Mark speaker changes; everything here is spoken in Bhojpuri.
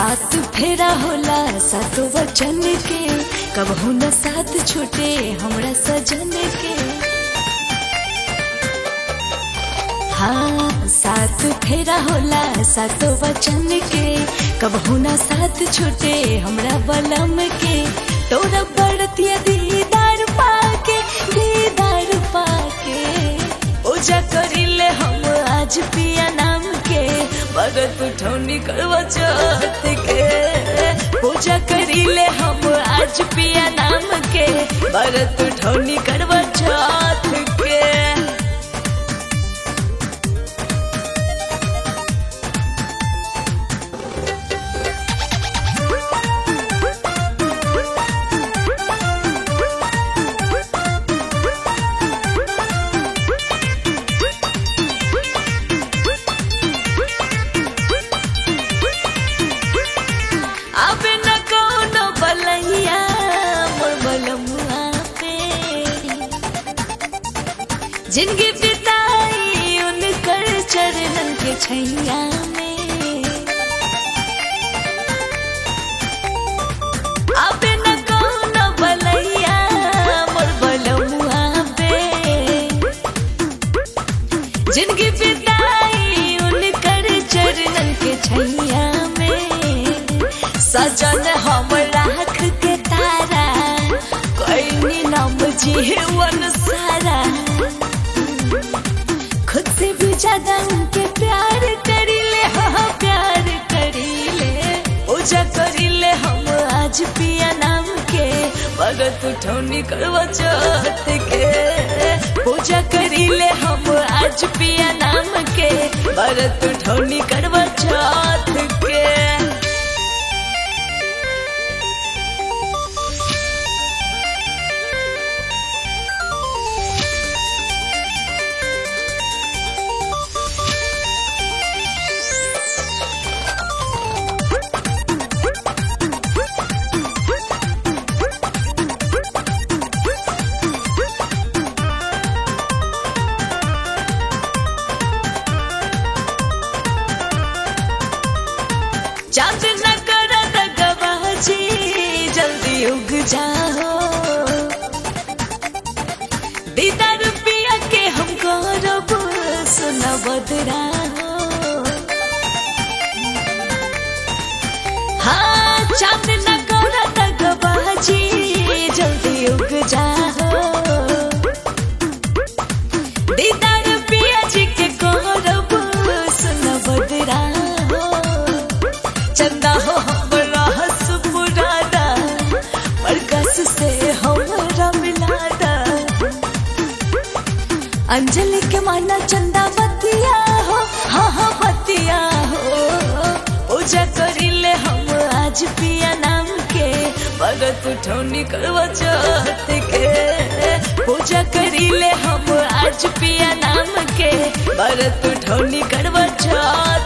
Speaker 1: साथ फेरा होला सातो वचन के कबहू न साथ छूटे हमरा सजन के हाँ साथ फेरा होला सातो वचन के कबहू न साथ छूटे हमरा बलम के तोरा बड़तिया दीदार पाके दीदार पाके पूजा करिले हम आज पिया नाम के भगत उठौनी करवा चौथ के पूजा करिले हम आज पिया नाम के भगत उठौनी करवा चौथ के अब न कोनो बलैया मोर बलमुआ पे जिंदगी बिताई उनकर चरणन के छैया में अब न कोनो बलैया मोर बलमुआ पे जिंदगी बिताई उनकर चरणन के छैया में सजन हम राख के तारा कोई नाम जीवन सारा खुद से भी ज्यादा उनके प्यार करीले हाँ प्यार करीले पूजा करीले हम आज पिया नाम के भगत उठौनी करवा चौथ के पूजा करीले हम आज पिया नाम के भगत उठौनी करवा चौथ के चांद न कर दगबाजी जल्दी उग जाओ दीदार पिया के हमको रब सुना बदरा हाँ चांद न कर दगबाजी जल्दी उग जाओ दीदार पिया जी के गौरव सुना बदरा चंदा हो हमरा हंस पुराना प्रकाश से हमरा मिलाना अंजलि के माना चंदा बतिया हो हाँ हाँ बतिया हो पूजा करिले हम आज पिया नाम के भगत उठौनी करवा चौथ के पूजा करिले हम आज पिया नाम के भगत उठौनी करवा चौथ